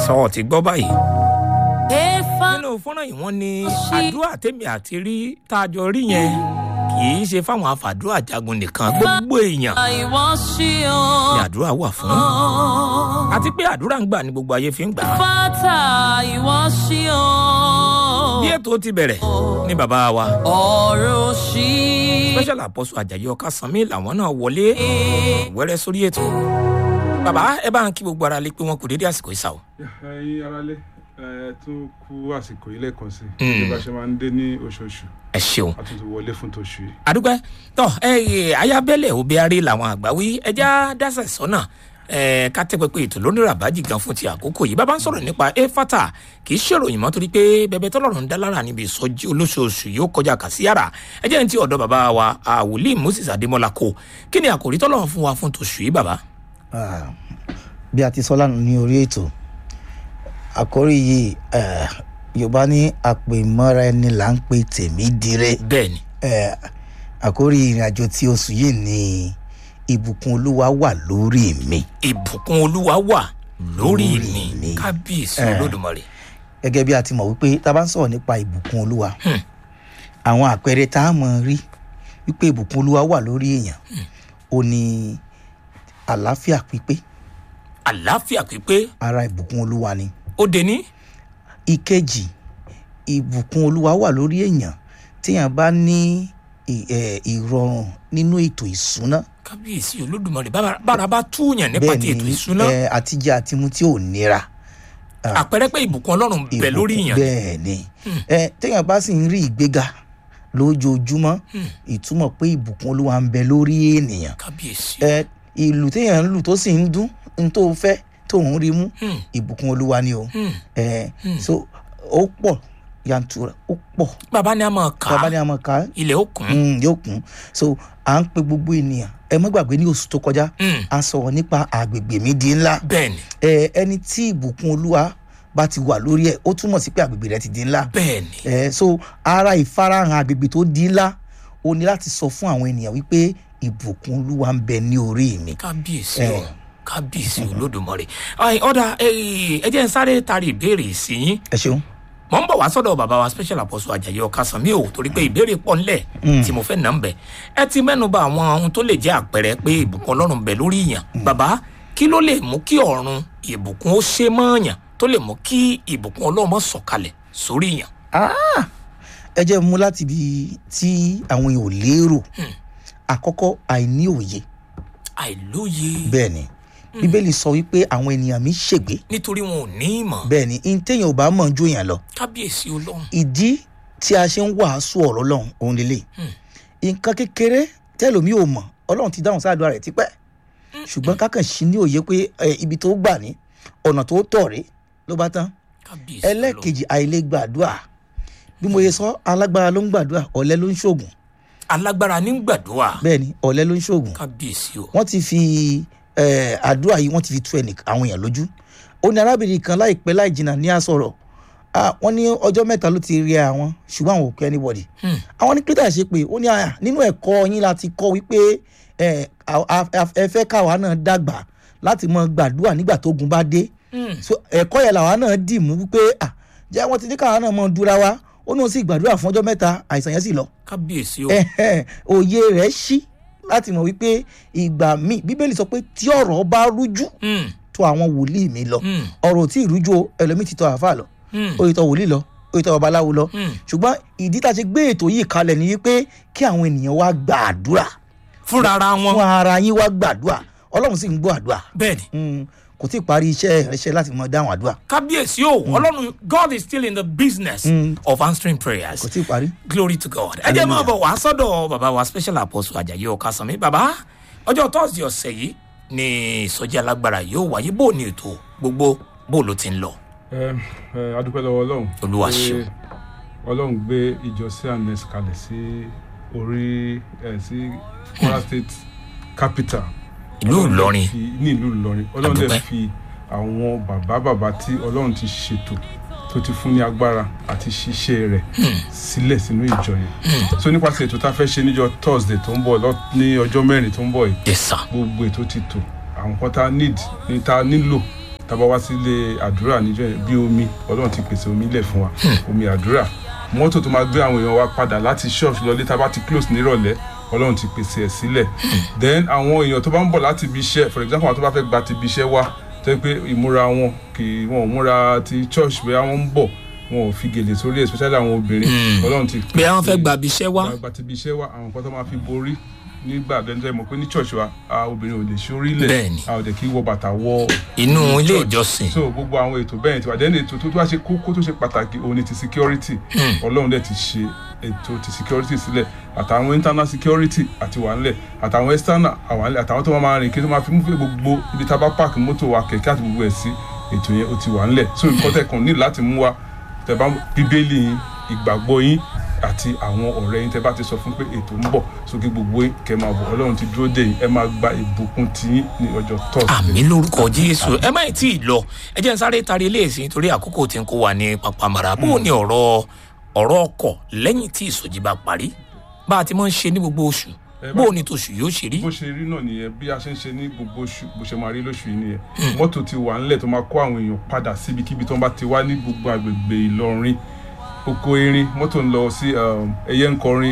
sọ ọ ti gbọ́ báyìí Efa nínú fọ́nrán yìí wọ́n ní àdúrà tèmi àti rí tá a jọ rí yẹn kì í ṣe fáwọn àfàdúrà jagun nìkan gbogbo èèyàn ìwọ sí o. ni àdúrà wà fún àti pé àdúrà ń gbà ní gbogbo ayé fi ń gbà á Fata ìwọ sí o. bí ètò ti bẹ̀rẹ̀ ní bàbá wa Ọ̀rọ̀ sí. special apostle ajayi ọkàsánmi làwọn náà wọlé wẹ́rẹ́ sórí ètò bàbá ẹ bá ń kí gbogbo ara lé pé wọn kò dédé àsìkò ìsà o ẹyin aráalé ẹ tún kú àsìkò yìí lẹ́ẹ̀kan sí Mm. bí bá ṣe máa ń dé ní oṣooṣù ẹ ṣeun a tún ti wọlé fún tòṣù yìí. àdúgbò tọ ẹ ẹ ayábẹ́lẹ̀ obiari làwọn àgbà wí ẹja dásẹ̀ sọ́nà ẹ ká tẹ́ pẹpẹ ètò lónìí ràbájì gan fún ti àkókò yìí bàbá ń sọ̀rọ̀ nípa efata kì í ṣèròyìn mọ́ torí pé bẹbẹ tọ́lọ́run ń dá lára níbi ìsọjí olóṣooṣù yóò kọjá kàsíyàrá ẹ jẹ́ ní ti ọ̀dọ̀ bàbá wa àwòlí moses adémọ́lá kò kí ni àkòrí tọ́lọ́run fún wa fún tòṣù yìí bàbá. Ah, bí a ti sọ lánàá ní orí ètò àkórí yìí eh, yorùbá ní àpèmọ́ra ẹni là ń pe tèmi dire bẹ́ẹ̀ ni Eh, àkórí ìrìnàjò tí oṣù yìí ní ìbùkún olúwa wà lórí mi ìbùkún olúwa wà lórí Lórí mi mi. kábíyèsí Eh. olódùmarè gẹ́gẹ́ bí a ti mọ̀ wípé tá a bá ń sọ̀rọ̀ nípa ìbùkún olúwa Hmm. àwọn àpẹẹrẹ tá a mọ̀ rí wípé ìbùkún olúwa wà lórí èèyàn ó ní àlàáfíà pípé àlàáfíà pípé ara ìbùkún olúwa ni ó dé ní ìkejì ìbùkún olúwa wà lórí èèyàn téèyàn bá ní ì- ẹ, ìrọ̀rùn nínú ètò ìṣúná kábíyèsí olódùmarè bára- bára bá túyàn nípa ti ètò ìṣúná ẹ, àtijẹ àtimú tí ò nira àpẹẹrẹ pé ìbùkún ọlọ́run bẹ ìbùkún- lórí yàn bẹ́ẹ̀ ni ẹ, téèyàn bá sì ń rí ìgbéga lójoojúmọ́ ìtumọ̀ pé ìbùkún olúwa ń bẹ lórí ènìyàn kábíyèsí ẹ, ìlù téèyàn ń lù tó sì ń dún ní tó fẹ́ tó ń rí mú Hmm. ìbùkún olúwa ni o Hmm. ẹ, so ó pọ̀ yantura ó pọ̀ bàbá ni a máa kà bàbá ni á a mọ̀ ká ilẹ̀ ó kún Mm, yóò kún so à ń pe gbogbo ènìyàn ẹ má gbàgbé ní oṣù tó kọjá Mm. a sọ̀rọ̀ nípa àgbègbè mi di ńlá bẹ́ẹ̀ ni ẹ ẹni tí ìbùkún olúwa bá ti wà lórí ẹ ó túmọ̀ sí pé àgbègbè rẹ ti di ńlá bẹ́ẹ̀ ni ẹ so ara ìfarahàn àgbègbè tó di ńlá o ní láti sọ fún àwọn ènìyàn wípé ìbùkún olúwa ń bẹ ní orí mi kábíyèsí Eh. o kábíyèsí olódùmarè Ai, ọ̀dà eh, ẹ jẹ́ n sáré tari ìbéèrè sí yín ẹ ṣeun mọ̀ ń bọ̀ wá sọ́dọ̀ bàbá wa special apostle ajayi ọ̀kasànmí o torí pé ìbéèrè pọ̀ ńlẹ̀ tí mo fẹ́ nà ń bẹ̀ ẹ ti mẹ́nu bà àwọn ohun tó lè jẹ́ àpẹẹrẹ pé ìbùkún ọlọ́run bẹ lórí yàn bàbá kí ló lè mú kí ọ̀run ìbùkún ó ṣe mọ́ yàn tó lè mú kí ìbùkún ọlọ́run má sọ̀kalẹ̀ sórí yàn. ẹ jẹ́ mú láti ibi tí àwọn èèyàn ò lérò àkọ́kọ́ àìní òye àìlóye bẹ́ẹ̀ ni bíbélì sọ wípé àwọn ènìyàn mi ṣègbé nítorí wọn ò ní ìmọ̀ bẹ́ẹ̀ ni ntẹ́yìn ò bá mọ̀ ju èèyàn lọ kábíyèsí ọlọ́run ìdí tí a ṣe ń wàásù ọ̀rọ̀ lọ́hùn òun lélẹ̀ nǹkan kékeré tẹ́lòmí ò mọ̀ ọlọ́run ti dáhùn sáàdúrà rẹ̀ tipẹ́ ṣùgbọ́n kákan sí ní òye pé ẹ, ibi tó gbà ní ọ̀nà tó tọ̀ rí ló bá tán kábíyèsí ọlọ́run ẹlẹ́ẹ̀kejì àìlè gbàdúrà bí mo yẹ sọ alágbára ló ń gbàdúrà ọ̀lẹ ló ń ṣoògùn alágbára ní gbàdúrà bẹ́ẹ̀ ni ọ̀lẹ ló ń ṣoògùn kábíyèsí o wọ́n ti fi eh, àdúrà yìí wọ́n ti fi tú ẹnì àwọn èèyàn lójú ó ní arábìnrin kan láìpẹ́ láì jìnnà ní àsọ̀rọ̀ Ah, wọ́n ní ọjọ́ mẹ́ta ló ti rí àwọn ṣùgbọ́n àwọn ò kẹ́ anybody Hmm. àwọn ní kírísítà ṣe pé ó ní àyà nínú ẹ̀kọ́ yín láti kọ́ wípé eh, a- a- a- ẹ fẹ́ káwa náà dàgbà láti mọ gbàdúrà nígbà tógun bá dé Hmm. so ẹ̀kọ́ yẹn làwa náà dì mú wípé ah, jẹ́ wọ́n ti ní káwa náà mọ dúra wa ó ní ó sì gbàdúrà fún ọjọ́ mẹ́ta àìsàn yẹn sì lọ kábíyèsí o ẹ̀hẹ́n, òye rẹ̀ ṣí láti mọ̀ wípé ìgbà míì bíbélì sọ pé tí ọ̀rọ̀ bá rújú Hmm. tó àwọn wòlíì mi lọ Hmm. ọ̀rọ̀ ò tí ì rújú o ẹlòmíì ti tọ àáfàá lọ Hmm. ó yẹ tọ wòlíì lọ ó yẹ tọ babaláwo lọ Hmm. ṣùgbọ́n ìdí tá a ṣe gbé ètò yìí kalẹ̀ ni wípé kí àwọn ènìyàn wá gbàdúrà fúnra ara wọn fún ara yín wá gbàdúrà ọlọ́run sì ń gbọ́ àdúrà bẹ́ẹ̀ ni Mm, kò tí ì parí iṣẹ́ ìrẹsẹ̀ láti mọ dáhùn àdúrà kábíyèsí o ọlọ́run god is still in the business of answering prayers kò tí ì parí. glory to god ẹ jẹ́ máa bọ̀ wá sọ́dọ̀ bàbá wa special apostle ajayi ọ̀kasànmí bàbá ọjọ́ thursday ọ̀sẹ̀ yìí ni ìsọjí alágbára yóò wáyé bó ní ètò gbogbo bó ló ti ń lọ ẹ ẹ adúpẹ́ lọ́wọ́ ọlọ́run Olúwa pé ṣeun. ọlọ́run gbé ìjọ cns kalẹ̀ sí orí ẹ sí kwara state capital ìlú Ọlọ́run dẹ̀ ìlọrin fi- ní ìlú ìlọrin ọlọ́run Adúpẹ́. dẹ̀ fi àwọn bàbá bàbá tí ọlọ́run ti ṣètò tó ti fún ní agbára àti ṣiṣẹ́ rẹ̀ sílẹ̀ sínú ìjọ yẹn so nípasẹ̀ ètò tá a fẹ́ ṣe níjọ thursday tó ń bọ̀ lọ- ní ọjọ́ mẹ́rin tó ń bọ̀ yìí yes sir gbogbo ètò ti tò àwọn kan tá a need ní tá a nílò tábà wá sílé àdúrà níjọ́ yẹn bí omi ọlọ́run ti pèsè omi lẹ̀ fún wa omi àdúrà mọ́tò tó máa gbé àwọn èèyàn wa padà láti ṣọ́ọ̀ṣì lọlé tábà ti close nírọ̀lẹ́ ọlọ́run ti pèsè ẹ̀ sílẹ̀ then àwọn èèyàn tó bá ń bọ̀ láti ibi iṣẹ́ for example àwọn tó bá fẹ́ gba ti ibi iṣẹ́ wá tó yẹ pé ìmúra wọn kì í wọn ò múra ti church bóyá wọ́n ń bọ̀ wọn ò fi gèlè sórí especially àwọn obìnrin ọlọ́run ti bí àwọn fẹ́ gba ibiṣẹ́ wá gba ti ibi iṣẹ́ wá àwọn nǹkan tó máa fi borí nígbà dẹ́njẹ́ mọ̀ pé ní church wa a obìnrin ò lè ṣorí lẹ̀ Bẹ́ẹ̀ni. a ò dẹ̀ kí wọ bàtà wọ inú ilé church. ìjọsìn so gbogbo àwọn ètò bẹ́ẹ̀ ti wà dẹ́nu ètò tó tó wá ṣe kókó tó ṣe pàtàkì òun ni ti security ọlọ́run dẹ̀ ti ṣe ètò ti security sílẹ̀ àtàwọn internal security àti wà ńlẹ̀ àtàwọn external àwọn ńlẹ̀ àtàwọn tó máa máa rìn kí tó máa fi mú fún gbogbo ibi tá a bá park mọ́tò wa kẹ̀kẹ́ àti gbogbo ẹ̀ sí ètò yẹn ó ti wà ńlẹ̀ so nǹkan tẹ̀ kàn ní láti mú wa tẹ̀ bá bíbélì yín ìgbàgbọ́ yín àti àwọn ọ̀rẹ́ yín tẹ́ bá ti sọ fún pé ètò ń bọ̀ sókè gbogbo yín kẹ́ máa bọ̀ ọlọ́run ti dúró dé yín ẹ máa gba ìbùkún tiyín ní ọjọ́ tọ́sídẹ̀ẹ́ àmì lórúkọ jésù ẹ má tí ì lọ ẹ jẹ́ n sáré tari eléyìí torí àkókò tí ń kó wa ní papamara bó o ní ọ̀rọ̀ ọ̀rọ̀ ọkọ̀ lẹ́yìn tí ìsọjí bá parí bá a ti máa ń ṣe ní gbogbo oṣù Ẹ bá- bó o ní tòṣù yóò ṣe rí bó ṣe rí náà nìyẹn bí a ṣe ń ṣe ní gbogbo oṣù bó ṣe máa rí lóṣù yìí nìyẹn mọ́tò ti wà ńlẹ̀ tó máa kó àwọn èèyàn padà síbikíbi tó ń bá ti wá ní gbogbo àgbègbè ìlọrin oko erin mọ́tò ń lọ sí um, ẹyẹ ńkọrin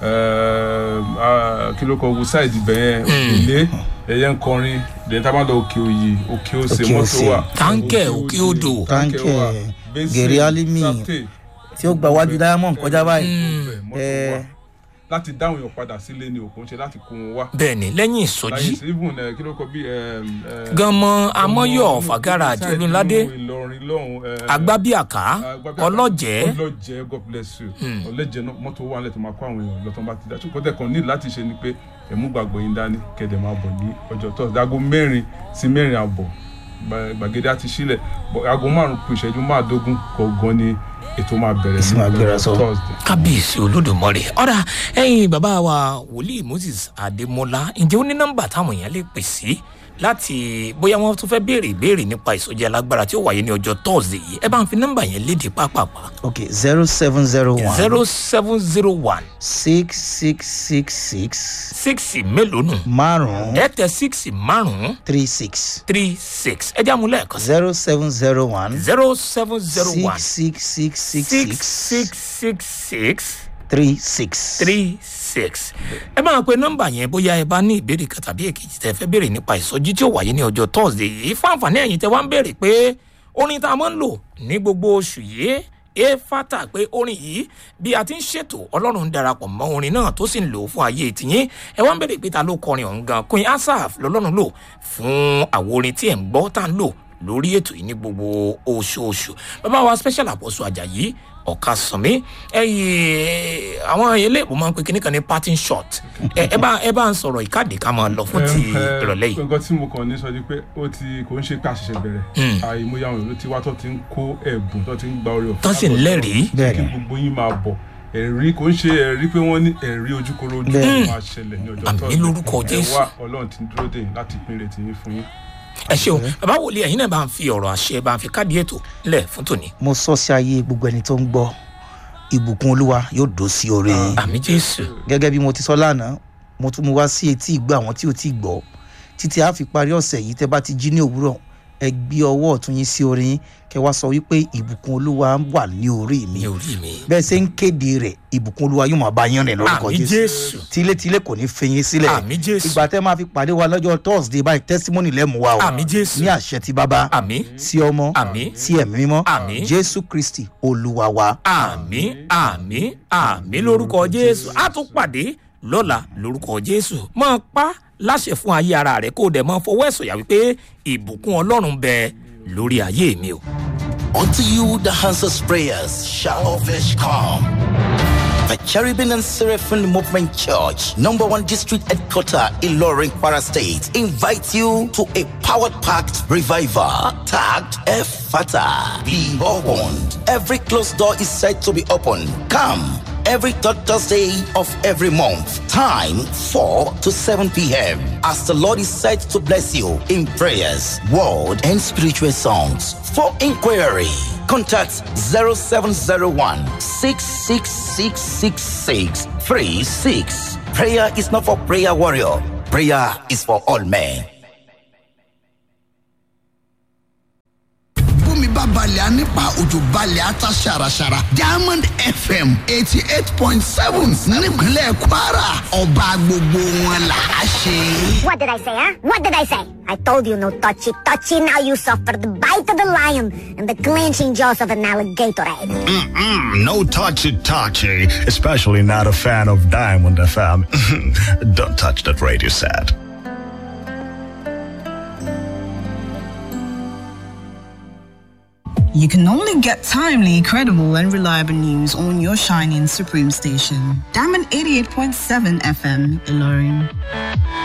um, ah, kí ló kọ wo sáìdì bẹ́ẹ̀ òkèlè ẹyẹ ńkọrin lẹ́yìn tá a máa lọ òkè òyì òkè òsè Òkè mọ́tò Òsè. wà Táǹkẹ̀, òkè odò. táǹkẹ̀ wà Táǹkẹ̀, Basin, Gèrè Álímì, Sapte, tí ó gba wájú diamond kọjá báyìí gbogbo ẹ̀, mọ́tò Eh. wà láti dáhùn èèyàn padà sílé ni òkun ṣe láti kó wọn wá bẹ́ẹ̀ ni lẹ́yìn ìsọjí láyé sí even ẹ kí ló kọ bí ẹ ẹ ganmọ amọyọ fàgàrà àti Inside olúnládé inú Ìlọrin lọ́hùn ẹ agbábíàká Agbábíàká, ọlọ́jẹ́ ọlọ́jẹ́ god bless you ọlọ́jẹ́ náà mọ́tò wà lẹ́tọ̀ máa kó àwọn èèyàn lọ́tọ̀ bá ti dá ṣùgbọ́n tẹ̀ kàn ní láti ṣe ni pé ẹ̀mú gbàgbọ́ yín dání kẹ̀dẹ̀ máa bọ̀ ní ọjọ́ tó dago mẹ́rin sí mẹ́rin àbọ̀ gba- gbàgede àti sílẹ̀ bọ̀ aago márùn kù ìṣẹ́jú máàdógún kọ̀ọ̀gan ni ètò máa bẹ̀rẹ̀ Èsì máa gbéra sọ. thursday. kábíyèsí olódùmarè ọ̀rà ẹ̀yin bàbá wa wòlíì moses adémọlá ǹjẹ́ ó ní nọ́mbà táwọn èèyàn lè pè sí láti bóyá wọ́n tún fẹ́ béèrè ìbéèrè nípa ìsọjí alágbára tí ó wáyé ní ọjọ́ thursday yìí ẹ bá ń fi nọ́mbà yẹn léde pápápá ok zero seven zero one zero seven zero one six six six six six mélòó nù márùn ẹ tẹ six márùn three six three six ẹ já mu lẹ́ẹ̀kan sí zero seven zero one zero seven zero one six six six six six six six six six three six. three six ẹ máa pe nọmba yẹn bóyá ẹ bá ní ìbéèrè kan tàbí èkejì tẹ fẹ́ béèrè nípa ìsọjí tí ó wáyé ní ọjọ́ thursday yìí fún àǹfààní ẹ̀yin tẹ wá ń béèrè pé orin tá a máa ń lò ní gbogbo oṣù yìí ẹ fata pé orin yìí bí a ti ń ṣètò ọlọ́run ń darapọ̀ mọ́ orin náà tó sì ń lò ó fún ayé tìyín ẹ wá ń béèrè pé ta ló kọrin ọ̀hún gan queen asaf lọ́lọ́run lò fún àwọn orin tí ẹ̀ ń gbọ́ tá à ń lò lórí ètò yìí ní gbogbo oṣooṣù bàbá wa special apostle ajayi ọ̀ka sànmí ẹ̀yìn àwọn eléèbó máa ń pe kíní kan ní parting shot ẹ ẹ bá ẹ bá ń sọ̀rọ̀ ìkádìí ká máa lọ fún ti ìrọ̀lẹ́ yìí. nǹkan tí mo kàn ní sọ ni pé ó ti kò ń ṣe pé àṣẹṣẹ bẹ̀rẹ̀ àìmọye àwọn èèyàn ló ti wá tó ti ń kó ẹ̀bùn tó ti ń gba orí ọ̀fẹ́ Tán sì ń lẹ́rìí. kí Bẹ́ẹ̀ni. gbogbo yín máa bọ̀ ẹ̀rí kò ń ṣe ẹ̀rí pé wọ́n ní ẹ̀rí ojúkoro ojú Bẹ́ẹ̀ni. máa ṣẹlẹ̀ ní ọjọ́ Àmín Thursday. lórúkọ ẹ Jésù. wá ọlọ́run ti ń dúró dè yín láti pín ìrètí yín fún yín. ẹ ṣeun bàbá wòlíì ẹ̀yin náà bá ń fi ọ̀rọ̀ àṣẹ bá ń fi káàdì ètò ńlẹ̀ fún tòní. mo sọ sí ayé gbogbo ẹni tó ń gbọ́ ìbùkún olúwa yóò dó sí orí yín àmì jésù gẹ́gẹ́ bí mo ti sọ lánàá mo tún mu wá sí etí ìgbọ́ àwọn tí ò tí ì gbọ́ títí a fi parí ọ̀sẹ̀ yìí tẹ́ bá ti jí ní òwúrọ̀ ẹ gbé ọwọ́ ọ̀tún yín sí orí yín kẹ́ wá sọ wípé ìbùkún olúwa wà ní orí mi ní orí mi. bẹ́ẹ̀ ṣe ń kéde rẹ̀ ìbùkún olúwa yóò máa bá yín rìn lórúkọ àmì jésù tilétilé kò ní fi yín sílẹ̀ àmì jésù ìgbà tẹ́ máa fi pàdé wa lọ́jọ́ thursday báyìí testimony lẹ́mú wa o àmì jésù ní àṣẹ ti bàbá àmì sí ọmọ Àmín. sí ẹ̀mí mímọ́ Àmín. jésù kristi olúwa wa. àmì àmì àmì lórúkọ jésù á tún pàdé lọ́la lórúkọ jésù máa pa láṣẹ fún ayé ara rẹ kó o dẹ̀ máa fọwọ́ ẹ̀sọ̀ yà wípé ìbùkún ọlọ́run bẹ lórí ayé mi o. Unto you the answers prayers shall all flesh come. The Cherubim and Seraphim Movement Church, number one district headquarter in Loring, Kwara State, invite you to a powered packed revival tagged Efata. Be opened. Every closed door is said to be open. Come every third Thursday of every month. Time 4 to 7 p.m. As the Lord is said to bless you in prayers, word, and spiritual songs. For inquiry, contact 0701 66666 36. Prayer is not for prayer warrior. Prayer is for all men. bá balẹ̀ á nípa òjò balẹ̀ á ta ṣàràṣàrà diamond fm eighty eight point seven nípínlẹ̀ kwara ọba gbogbo wọn là á ṣe. What did I say, huh? What did I say? I told you no touchy touchy. Now you suffer the bite of the lion and the clenching jaws of an alligator. Mm-mm, no touchy touchy, especially not a fan of Diamond FM. Don't touch that radio set. You can only get timely, credible, and reliable news on your shining Supreme station. Diamond 88.7 FM, Ilorin.